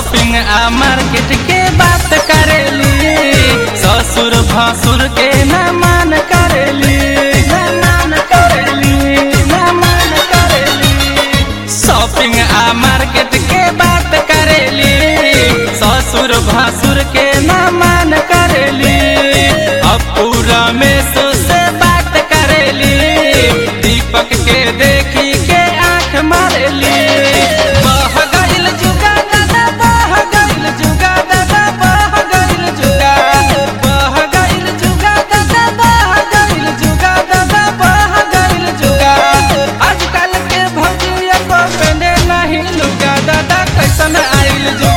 shopping आ market के बात करेली ससुर भसुर के न मान करेली न मान करेली न मान करेली शॉपिंग आ मार्केट के बात करेली ससुर भसुर के न मान करेली अब पूरा में से बात करेली दीपक के देखी के आंख मारेली बह गइल जुगा दादा बह गइल जुगा दादा बह गइल जुगा बह गइल जुगा दादा बह गइल जुगा दादा बह गइल जुगा आजकल के भौजिया को पहने नहीं लुगा दादा कैसन आइल जुगा